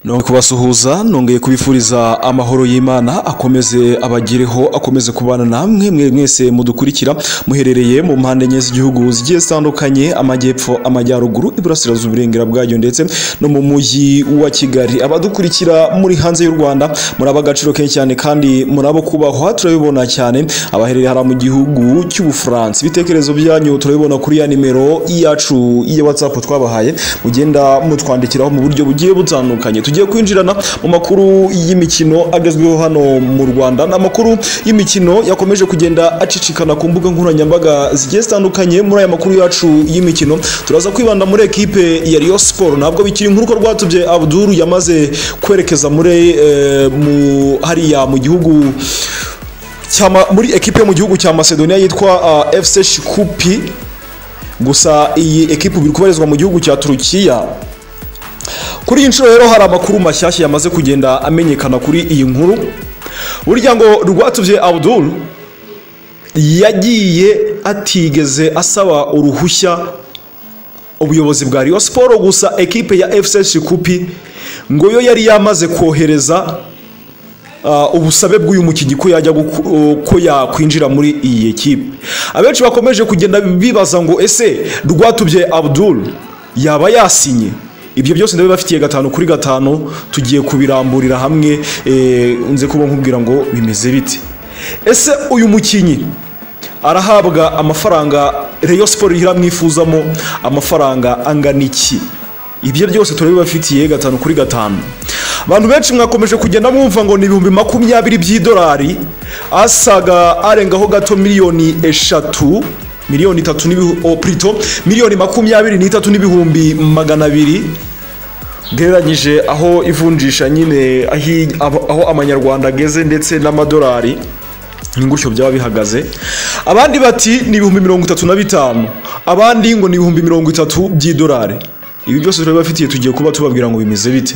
no kubasuhuza nongeye kubifuriza amahoro y'imana akomeze abagireho akomeze kubana namwe mwe mwese mudukurikira muherereye mu mpande enye z'igihugu zigiye zitandukanye amajyepfo amajyaruguru iburasirazuba uburengera bwayo ndetse no mu mujyi wa kigali abadukurikira muri hanze y'u rwanda muri ab'agaciro kenshi cyane kandi muri abo kubahwa turabibona cyane abaherereye hariya mu gihugu cy'ubufaransa ibitekerezo byanyu turabibona kuri ya nimero yacu ya whatsapp twabahaye mugenda mutwandikiraho mu buryo bugiye butandukanye tugiye kwinjirana mu makuru y'imikino agezweho hano mu rwanda n'amakuru y'imikino yakomeje kugenda acicikana ku mbuga nkoranyambaga zigiye zitandukanye muri aya makuru yacu y'imikino turaza kwibanda muri ekipe ya Rayon Sport ntabwo bikiri nk'uko rwatubye Abdul yamaze kwerekeza muri eh, mu hariya mu gihugu cyama muri ekipe yo mu gihugu cya Macedonia yitwa uh, FC Shkupi gusa iyi ekipe biri kubarizwa mu gihugu cya Turukiya kuri iyi nshuro rero hari amakuru mashyashya yamaze kugenda amenyekana kuri iyi nkuru burya ngo rwatubye Abdul yagiye atigeze asaba uruhushya ubuyobozi bwa Rayon Sport gusa ekipe ya FC Shikupi ngo yo yari yamaze kohereza Uh, ubusabe bw'uyu mukinnyi ko yajya guku- ko yakwinjira muri iyi ekipe abenshi bakomeje kugenda bibaza ngo ese rwatubye abdul yaba yasinye ibyo byose ndabibafitiye gatanu kuri gatanu tugiye kubiramburira hamwe eh, nze kuba nkubwira ngo bimeze bite ese uyu mukinnyi arahabwa amafaranga Rayon Sport iramwifuzamo amafaranga angana iki ibyo byose turabibafitiye gatanu kuri gatanu abantu benshi mwakomeje kugenda mwumva ngo ni ibihumbi makumyabiri by'idolari asaga arengaho gato miliyoni eshatu miliyoni itatu n'ibihu- o, plutôt, miliyoni makumyabiri n'itatu n'ibihumbi magana abiri gereranyije aho ivunjisha nyine ahi- aho aho amanyarwanda ageze ndetse n'amadolari n'ingushyo byaba bihagaze abandi bati ni ibihumbi mirongo itatu na bitanu abandi ngo ni ibihumbi mirongo itatu by'idolari ibi byose turabibafitiye tugiye kuba tubabwira ngo bimeze bite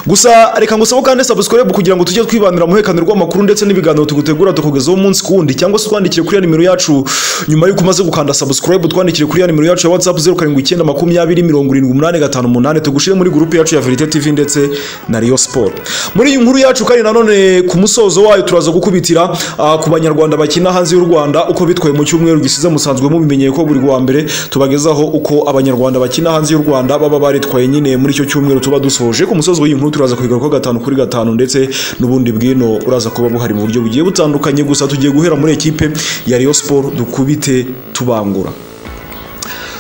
gusa reka ngusabe kandi subscribe kugira ngo tujye twibandira mu herekano rw'amakuru ndetse n'ibiganiro tugutegura tukugezaho umunsi ku wundi cyangwa se twandikire kuri ya nimero yacu nyuma y'uko umaze gukanda subscribe twandikire kuri ya nimero yacu ya whatsapp zeru karindwi icyenda makumyabiri mirongo irindwi umunani gatanu umunani tugushire muri gurupe yacu ya verite tv ndetse na riyo siporo muri iyi nkuru yacu kandi nanone ku musozo wayo turaza gukubitira ah, ku banyarwanda bakina hanze y'u rwanda uko bitwaye mu cyumweru gisize musanzwe mubimenyeye ko buri wa mbere tubagezaho uko abanyarwanda bakina hanze y'u rwanda baba baritwaye nyine muri icyo cyumweru tuba dusoje ku musozo w'iyi nkuru turaza kuyigarukaho gatanu kuri gatanu ndetse n'ubundi bwino buraza kuba buhari mu buryo bugiye butandukanye gusa tugiye guhera muri ekipe ya Rayon Sport dukubite tubangura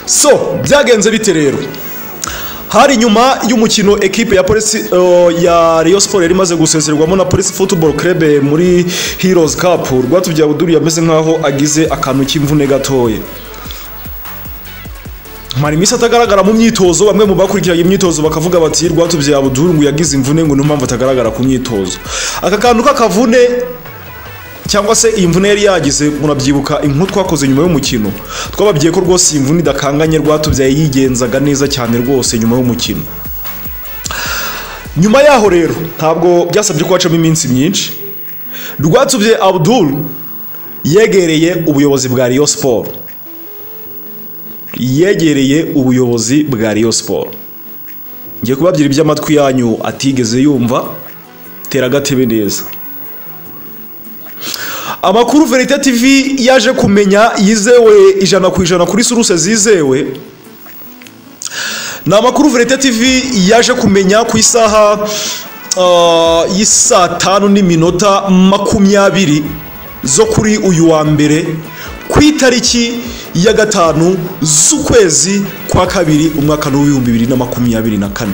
so byagenze bite rero hari nyuma y'umukino ekipe ya polisi uh, ya Rayon Sport yari imaze gusezerwamo na Police Football Club muri Heroes Cup Rwatubyawe yameze nkaho agize akantu k'imvune gatoya mara iminsi atagaragara mu myitozo bamwe mu bakurikiranye imyitozo bakavuga bati rwatubye abuduru ngo yagize imvune ngo niyo mpamvu atagaragara ku myitozo aka kantu k'akavune cyangwa se iyi mvune yari yagize murabyibuka inkuru twakoze nyuma y'umukino twababwiye ko rwose iyi mvune idakanganye rwatubyaye yigenzaga neza cyane rwose nyuma y'umukino nyuma yaho rero ntabwo byasabye ko hacamo iminsi myinshi rwatubye abuduru yegereye ubuyobozi bwa riyo siporo yegereye ubuyobozi bwa Rayon Sport ngiye kubabyira iby'amatwi yanyu atigeze yumva tera agatebe neza amakuru verite tv yaje kumenya yizewe ijana ku ijana kuri suruse zizewe ni amakuru verite tv yaje kumenya ku isaha ah, y'isaa tanu n'iminota makumyabiri zo kuri uyu wa mbere ku itariki ya gatanu z'ukwezi kwa kabiri umwaka w'ibihumbi bibiri na makumyabiri na kane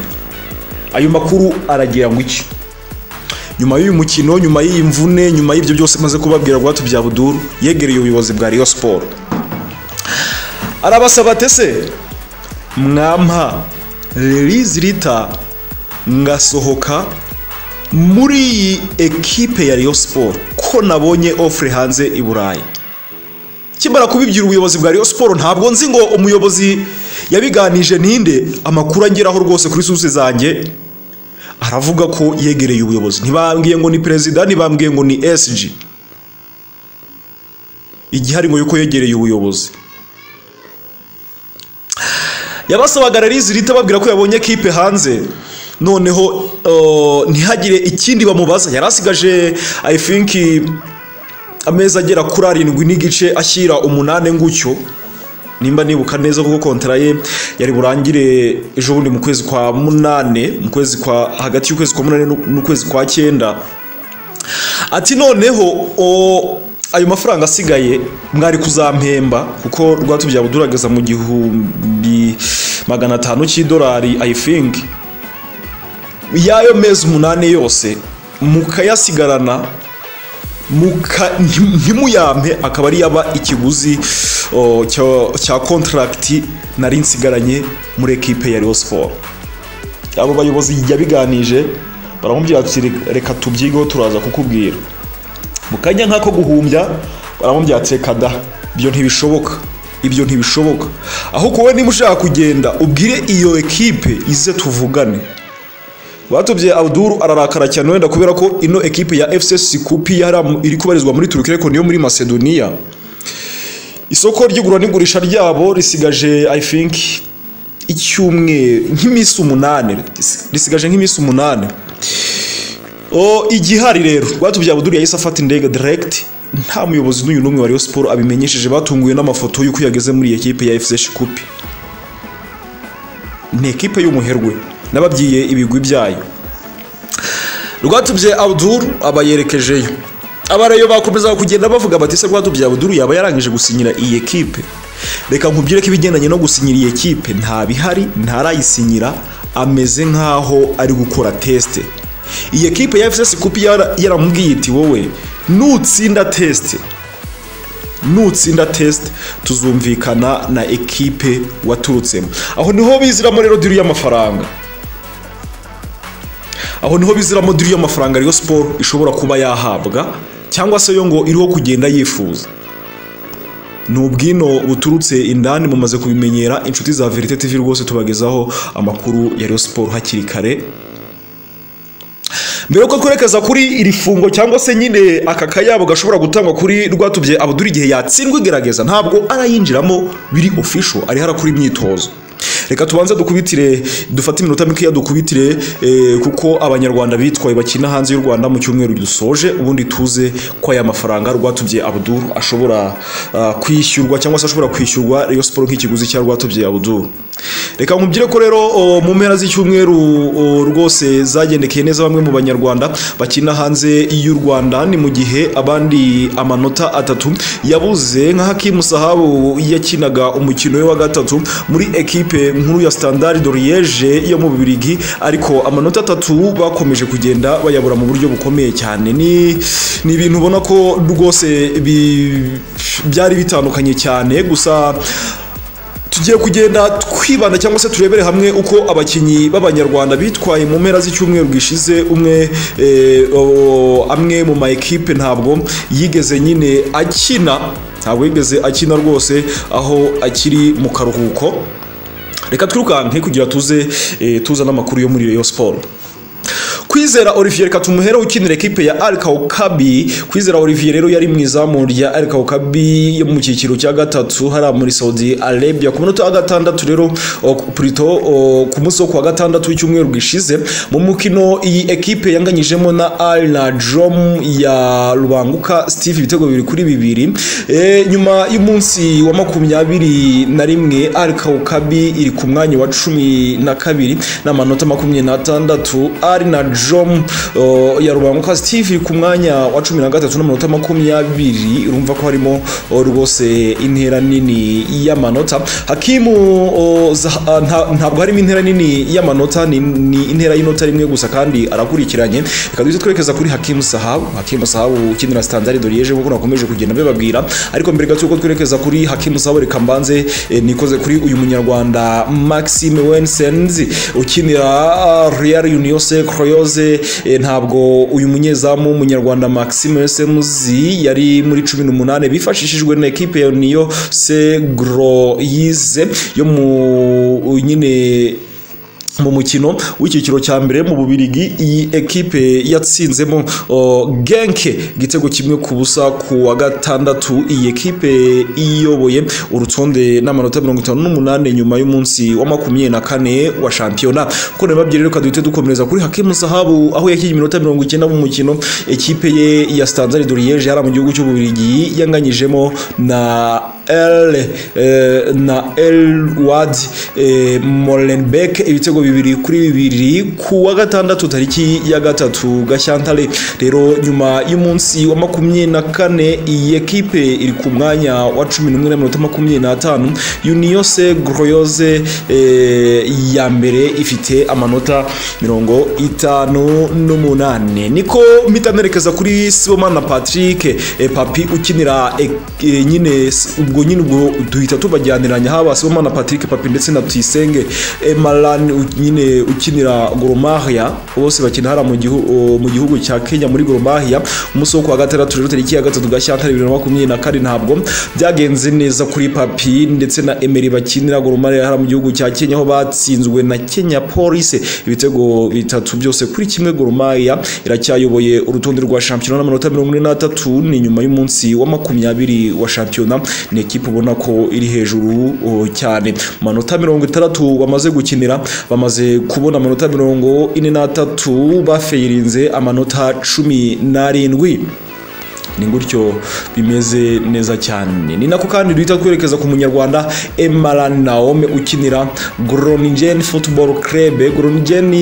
ayo makuru aragira ngo iki nyuma y'uyu mukino nyuma y'iyi mvune nyuma y'ibyo byose maze kubabwira rwatu bya buduru yegereye ubuyobozi bwa Rayon Sport arabasaba atese mwampa release lita ngasohoka muri iyi ekipe ya Rayon Sport ko nabonye offre hanze i Burayi kimara kubibyira ubuyobozi bwa Rayon Sport ntabwo nzi ngo umuyobozi yabiganije ninde amakuru angeraho rwose kuri source zanjye aravuga ko yegereye ubuyobozi ntibambwiye ngo ni perezida ntibambwiye ngo ni SG igihari ngo yuko yegereye ubuyobozi yabasabaga release lita babwira ko yabonye kipe hanze noneho uh, ntihagire ikindi bamubaza yari asigaje i think amezi agera kuri arindwi n'igice ashyira umunani ngutyo nimba nibuka neza kuko kontara ye yari burangire ejo bundi mu kwezi kwa munane mu kwezi kwa hagati y'ukwezi kwa munane n'ukwezi kwa cyenda ati noneho o, ayo mafaranga asigaye mwari kuzampemba kuko rwatubyaye budurageza mu gihumbi magana atanu cy'idolari i think y'ayo mezi umunani yose mukayasigarana muka- nti- ntimuyampe akaba ari yaba ikiguzi o, cya- cya kontaragiti nari nsigaranye muri ekipe ya Rayon Sport abo bayobozi yabiganije baramubwira bati "Re- reka tubyigeho turaza kukubwira mu kanya nk'ako guhumbya baramubwira ati reka da ibyo ntibishoboka ibyo ntibishoboka aho kuwe niba ushaka kugenda ubwire iyo ekipe ize tuvugane batubye abduru ararakara cyane wenda kubera ko ino ekipe ya fcs kupi yari am- iri kubarizwa muri turuki ariko niyo muri macedonia isoko ry'igura n'igurisha ryabo risigaje i think icyumweru nk'iminsi umunani risigaje nk'iminsi umunani o igihari rero batubya buduri yahise afata indege direct nta muyobozi n'uyu n'umwe wa Rayon Sport abimenyesheje batunguye n'amafoto y'uko yageze muri iyi ekipe ya FC Shikupi ni ekipe y'umuherwe n'ababyiye ibigwi byayo rwatubye Abdul abayerekejeyo abareyo bakomeza kugenda bavuga bati se rwatubye Abdul yaba yarangije gusinyira iyi ekipe reka nkubwire ko ibigendanye no gusinyira iyi ekipe nta bihari ntarayisinyira ameze nk'aho ari gukora teste iyi ekipe ya FCS kupi yara- yaramubwiye iti wowe nutsinda teste nutsinda test tuzumvikana na ekipe waturutsemo aho niho biziramo rero diri y'amafaranga aho niho biziramo diri y'amafaranga Rayon Sport ishobora kuba yahabwa cyangwa se yo ngo iriho kugenda yifuza ni ubwino buturutse indani mumaze kubimenyera inshuti za Verite TV rwose tubagezaho amakuru ya Rayon Sport hakiri kare mbere yuko twerekeza kuri iri fungo cyangwa se nyine aka kayabo gashobora gutangwa kuri rwatubye abuduri igihe yatsindwa igerageza ntabwo arayinjiramo biri official ari harakora imyitozo reka tubanze dukubitire dufate iminota mikeya dukubitire eh, kuko abanyarwanda bitwaye bakina hanze y'u rwanda mu cyumweru dusoje ubundi tuze ko aya mafaranga rwatubye abuduru ashobora ah, kwishyurwa cyangwa se ashobora kwishyurwa Rayon Sport nk'ikiguzi cya rwatubye abuduru reka nkubwire ko rero o, mu mpera z'icyumweru o, rwose zagendekeye neza bamwe mu banyarwanda bakina hanze y'u rwanda ni mu gihe abandi amanota atatu yabuze nka hakimu sahabu yakinaga umukino we wa gatatu muri ekipe nkuru ya standard de liege yo mu bubirigi ariko amanota atatu bakomeje kugenda bayabura mu buryo bukomeye cyane ni ni ibintu ubona ko rwose bi- byari bitandukanye cyane gusa tugiye kugenda twibanda cyangwa se turebere hamwe uko abakinnyi b'abanyarwanda bitwaye mu mpera z'icyumweru gishize umwe eh, o- amwe mu ma ekipe ntabwo yigeze nyine akina ntabwo yigeze akina rwose aho akiri mu karuhuko reka twirukanke kugira tuze eh, tuza n'amakuru yo muri Rayon Sport Kwizera Olivier reka tumuhere ukinira ekipe ya Al Kaukabi Kwizera Olivier rero yari mu izamu rya Al Kaukabi yo mu cyiciro cya gatatu hariya muri Saudi Arabia ku munota wa gatandatu rero o, plutôt o, ku munsi wo kuwa gatandatu w'icyumweru gishize mu mukino iyi ekipe yanganyijemo na Al Najom ya Rubanguka Steve ibitego bibiri kuri bibiri e, nyuma y'umunsi wa makumyabiri na rimwe Al Kaukabi iri ku mwanya wa cumi na kabiri n'amanota makumyabiri n'atandatu ari na jom uh, ya rubanguka steve ku mwanya wa cumi na gatatu n'amanota makumyabiri urumva ko harimo uh, rwose intera nini y'amanota hakimu uh, Zaha- uh, nta- ntabwo harimo intera nini y'amanota ni, ni intera y'inota rimwe gusa kandi arakurikiranye reka duhite twerekeza kuri hakimu sahabu hakimu sahabu ukinira standard de liege nk'uko nakomeje kugenda mbibabwira ariko mbere gato yuko twerekeza kuri hakimu sahabu reka mbanze eh, nikoze kuri uyu munyarwanda maxime wensenzi ukinira uh, real union se croyose eh, ntabwo uyu munyezamu w'umunyarwanda maxime wensenzi yari muri cumi n'umunani bifashishijwe na ekipe ya union se groyize yo mu nyine mu mukino w'icyiciro cya mbere mu bubirigi iyi ekipe yatsinzemo uh, genke igitego kimwe ku busa ku wa gatandatu iyi ekipe iyoboye urutonde n'amanota mirongo itanu n'umunani nyuma y'umunsi wa makumyabiri na kane wa shampiyona kuko nayo babyere reka duhite dukomereza kuri hakimu sahabu aho yakinnye iminota mirongo icyenda mu mukino ekipe ye ya stanzari doriyeje hariya mu gihugu cy'ububirigi yanganyijemo na L eh, na L Wad eh, Molenbeek ibitego bibiri kuri bibiri ku wa gatandatu tariki ya gatatu Gashyantare rero nyuma y'umunsi wa makumyabiri na kane iyi ekipe iri ku mwanya wa cumi n'umwe na minota makumyabiri n'atanu Uniyose Groyoze eh, ya mbere ifite amanota mirongo itanu n'umunani niko mpita nerekeza kuri Sibomana Patrick eh, Papi ukinira eh, eh, nyine ubwo nyine ubwo duhita tubajyaniranya haba Sibomana Patrick Papi ndetse na Tuyisenge Emaran nyine ukinira Gor Mahia bose bakina hara mu gihugu mu gihugu cya Kenya muri Gor Mahia umunsi wo kuwa gatandatu rero tariki ya gatatu Gashyantare bibiri na makumyabiri na kane ntabwo byagenze neza kuri Papi ndetse na Emery bakinira Gor Mahia hara mu gihugu cya Kenya aho batsinzwe na Kenya Police ibitego bitatu byose kuri kimwe Gor Mahia iracyayoboye urutonde rwa shampiyona n'amanota mirongo ine n'atatu ni nyuma y'umunsi wa makumyabiri wa shampiyona ni ekipa ubona ko iri hejuru oh, cyane amanota mirongo itandatu bamaze gukinira bamaze kubona amanota mirongo ine n'atatu bafayirinze amanota cumi n'arindwi ni gutyo bimeze neza cyane ni nako kandi duhita twerekeza ku munyarwanda emara naome ukinira groningen football club groningen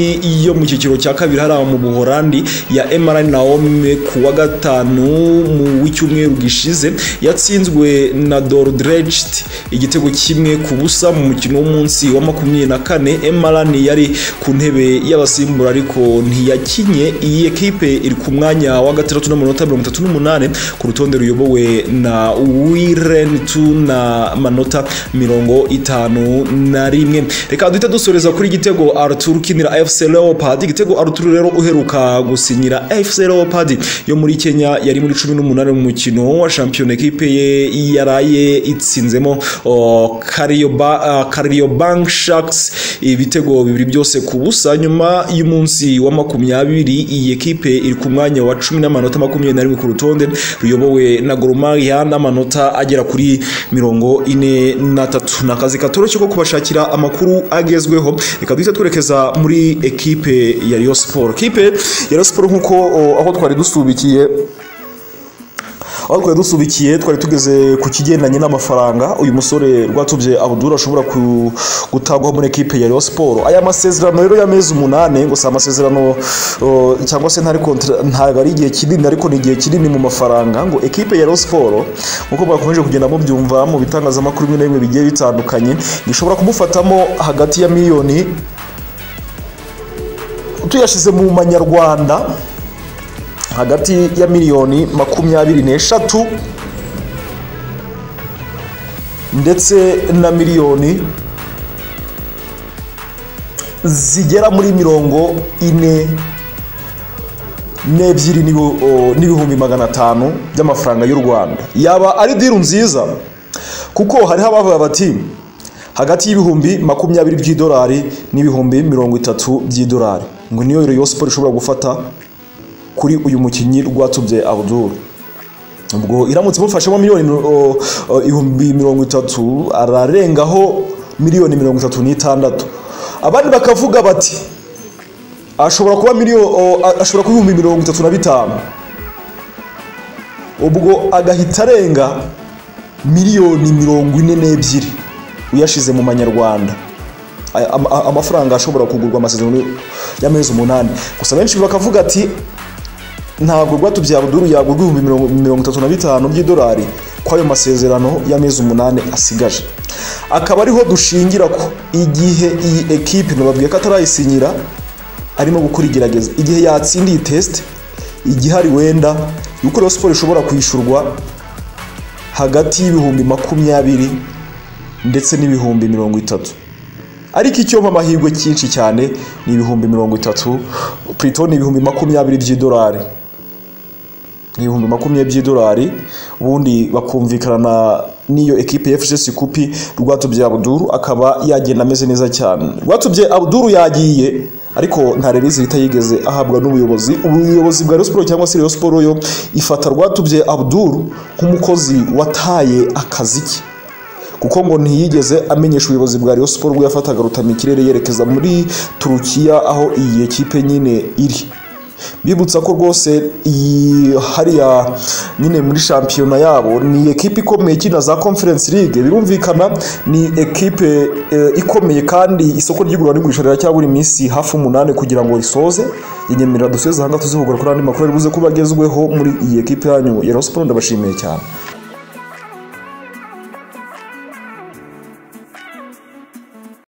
yo mu cyiciro cya kabiri hariya mu buhorandi ya emara naome ku wa gatanu mu w'icyumweru gishize yatsinzwe na dordrecht igitego kimwe ku busa mu mukino w'umunsi wa makumyabiri na kane emarani yari ku ntebe y'abasimbura ariko ntiyakinye iyi ekipe iri ku mwanya wa gatandatu n'amanota mirongo itatu n'umunani ku rutonde ruyobowe na wiren tu na manota mirongo itanu na rimwe reka duhita dusoreza kuri igitego arthur ukinira fc leopard igitego arthur rero uheruka gusinyira fc leopard yo muri kenya yari muri cumi n'umunani mu mukino wa shampiyona ekipe ye yaraye itsinzemo kariyobank sharks ibitego bibiri byose ku busa nyuma y'umunsi wa makumyabiri iyi ekipe iri ku mwanya wa cumi n'amanota makumyabiri na rimwe ku rutonde ruyobowe na goromariya n'amanota agera kuri mirongo ine n'atatu ni akazi katoroshye ko kubashakira amakuru agezweho reka duhita twerekeza muri ekipe ya riyo siporo ekipe ya riyo siporo nk'uko oh, aho twari dusubikiye aho twari dusubikiye twari tugeze ku kigendanye n'amafaranga uyu musore rwatubye abudura ashobora gutagwaho muri ekipe ya Rayon Sport aya masezerano rero y'amezi umunani gusa amasezerano uh, cyangwa se ntabwo ari igihe kinini ariko ni igihe kinini mu mafaranga ngo ekipe ya Rayon Sport nk'uko bakomeje kugenda mubyumva mu bitangazamakuru bimwe na bimwe bigiye bitandukanye gishobora kumufatamo hagati ya miliyoni tuyashyize mu manyarwanda hagati ya miliyoni makumyabiri n'eshatu ndetse na miliyoni zigera muri mirongo ine n'ebyiri n'ibihumbi magana atanu by'amafaranga y'u rwanda yaba ari diru nziza kuko hariho abavuga bati hagati y'ibihumbi makumyabiri by'idolari n'ibihumbi mirongo itatu by'idolari ngo niyo rero siporo ishobora gufata kuri uyu mukinnyi rwatubye abuduru ubwo iramutse imufashemo miliyoni ibihumbi mirongo itatu ararengaho miliyoni mirongo itatu n'itandatu abandi bakavuga bati ashobora kuba ashobora kuba ibihumbi mirongo itatu na bitanu ubwo agahita arenga miliyoni mirongo ine n'ebyiri uyashyize mu manyarwanda amafaranga ashobora kugurwa amasezerano y'amezi umunani gusa benshi bakavuga ati ntabwo rwatubye abuduru yagurwa ibihumbi mirongo itatu na bitanu by'idolari kw'ayo masezerano y'amezi umunani asigaje akaba ariho dushingira ko igihe iyi ekipe nababwiye ko atarayisinyira arimo gukora igerageza igihe yatsindiye tesite igihe ari wenda yuko rero siporo ishobora kwishyurwa hagati y'ibihumbi makumyabiri ndetse n'ibihumbi mirongo itatu ariko icyompa amahirwe cyinshi cyane ni ibihumbi mirongo itatu purito ni ibihumbi makumyabiri by'idolari ibihumbi makumyabiri by'idolari ubundi bakumvikana n'iyo ekipe ya FCS Kupi Rwatubyaye Abdul akaba yagenda ameze neza cyane Rwatubyaye Abdul yagiye ariko nta release leta yigeze ahabwa n'ubuyobozi ubuyobozi bwa Rayon Sports cyangwa se Rayon Sports yo ifata Rwatubyaye Abdul nk'umukozi wataye akazi ke kuko ngo ntiyigeze amenyesha ubuyobozi bwa Rayon Sports bwo yafataga rutama ikirere yerekeza muri Turukiya aho iyi ekipe nyine iri bibutsa ko rwose iyi hariya nyine muri shampiyona yabo ni ekipe ikomeye ikina za conference league birumvikana ni ekipe eh, ikomeye kandi isoko ry'igura n'igurisha riracyabura iminsi hafi umunani kugira ngo risoze inyemerera dusoze aha ngaha tuzivugura kuri andi makuru ari buze kuba agezweho muri iyi ekipe yanyu ya Rayon Sports ndabashimiye cyane